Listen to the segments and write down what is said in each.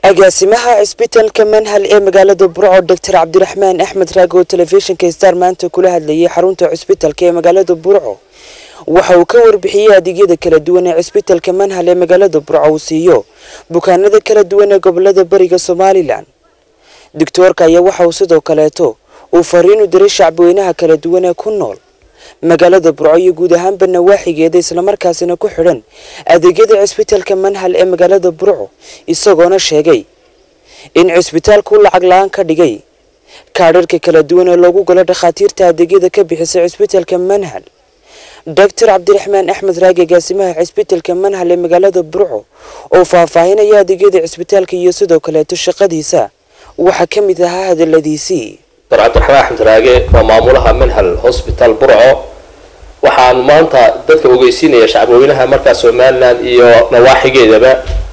agaasimaha cisbitaalka manhal ee magaalada burco doctor cabdiraxmaan axmed raag oo telefishinka star maanta kula hadlayay xarunta cisbitaalka ee magaalada burco waxa uu ka warbixiyey adeegyada kala duwan ee cisbitaalka manhal ee magaalada burco uu siiyo bukaanada kala duwan ee gobolada bariga somalilan doctoorka ayaa waxa uu sidoo kaleeto uu fariin u diray shacbweynaha kala duwan ee ku nool magaalada burco iyo guud ahaanba nawaaxigeeda islamarkaasina ku xidhan adeegyada cisbitaalka manhal ee magaalada burco isagoona sheegay in cisbitaalku lacag la-aan ka dhigay kaadharhka kala duwan ee loogu galo dhakhaatiirta adeegyada ka bixisay cisbitaalka manhal doctor cabdiraxmaan axmed raagi agaasimaha cisbitaalka manhal ee magaalada burco oo faahfaahinaya adeegyada cisbitaalka iyo sidoo kaleeto shaqadiisa waxaa ka mid ahaa hadaladiisii dr cabdiraxmaan axmed raage waa maamulaha manhal hosbital burco waxaan maanta dadka ogeysiinaya shacbweynaha markaa somalilan iyo nawaaxigeedaba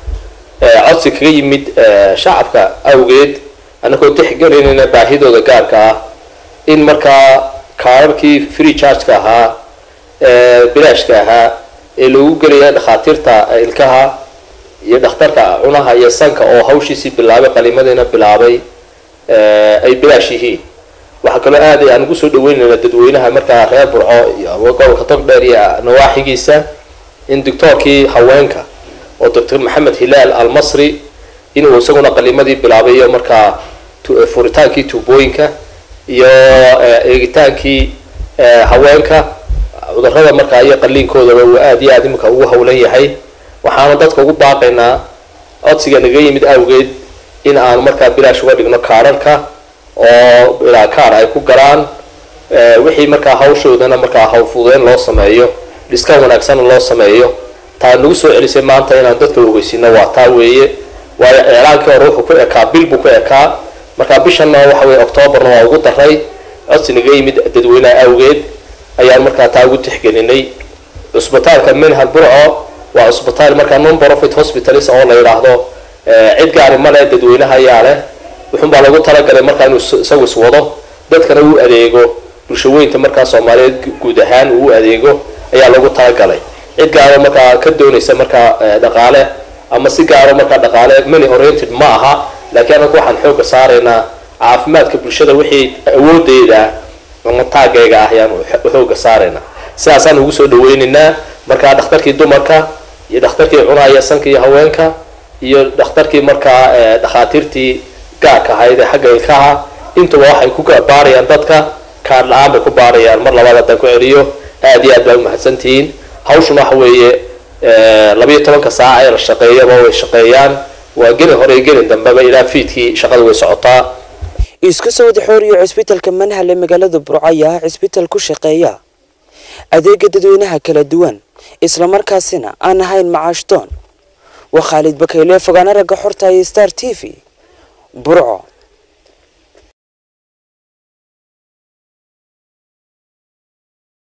codsi kaga yimid shacabka awgeed annagoo tixgelinayna baahidooda gaarka ah in markaa kaararkii free chargeka ahaa bilaashka ahaa ee lagu gelaya dhakhaatiirta ilkaha iyo dhakhtarka cunaha iyo sanka oo hawshiisii bilaabay qaliimadiina bilaabay ay bilaash yihiin waxaa kaloo aad aan ugu soo dhaweynayna dadweynaha markaa reer burco iyo gobolka togdheer iyo nawaaxigiisa in doctoorkii haweenka oo doctor maxamed hilaal almasri inuu isaguna qaliimadii bilaabay iyo markaa furitaankii tuubooyinka iyo eegitaankii haweenka cudurada markaa iyo qaliinkoodaba uu aad iyo aad iminka ugu hawlan yahay waxaana dadka ugu baaqaynaa codsiga naga yimid awgeed in aanu markaa bilaash uga dhigno kaararka oo ilaa kaar ay ku galaan wixii markaa hawshoodana markaa hawlfudeyn loo sameeyo dhiska wanaagsanna loo sameeyo taa nagu soo celisay maanta inaan dadka ogeysino waa taa weeye waayo eeclaankii hore wuxuu ku ekaa bil buu ku ekaa markaa bishanna waxa weye octoobarna waa ugu daray codsi naga yimid dadweynaha awgeed ayaan markaa taa ugu tixgelinay cusbitaalka manhal burco waa cusbitaal markaa non profit hospitalis oo la yidhaahdo cid gaari male dadweynaha ayaa leh wuxuun baa lagu talagalay markaa inuu isagu iswado dadkana uu adeego bulshaweynta markaa soomaaliyeed guud ahaan uu adeego ayaa lagu talagalay cid gaaro markaa ka doonaysa markaa dhaqaale ama si gaaro markaa dhaqaale money oriented ma aha laakiin anagu waxaan xooga saaraynaa caafimaadka bulshada wixii awoodeyda ama taagayga ah ayaan xooga saaraynaa sidaasaan ugu soo dhaweynaynaa markaa dhakhtarkii dumarka iyo dhakhtarkii cunaya sanka iyo haweenka iyo dhakhtarkii markaa dhakhaatiirtii gaarka ahayd ee xagga ilkaha intuba waxay ku baarayaan dadka kaar la-aan bay ku baarayaan mar labaad haddaan ku celiyo aad iyo aad baa umahadsantihiin hawshuna waxa weeye labayo tobanka saaca ee la shaqeeyaba way shaqeeyaan waa gelin hore iyo gelin dambeba ilaa fiidkii shaqada way socotaa isku soo wada xooriyo cisbitaalka manhal ee magaalada burco ayaa ah cisbitaal ku shaqeeya adeega dadweynaha kala duwan islamarkaasina aan ahayn macaashdoon waa khaalid bakayle fogaana ragga xorta iyo star t v burco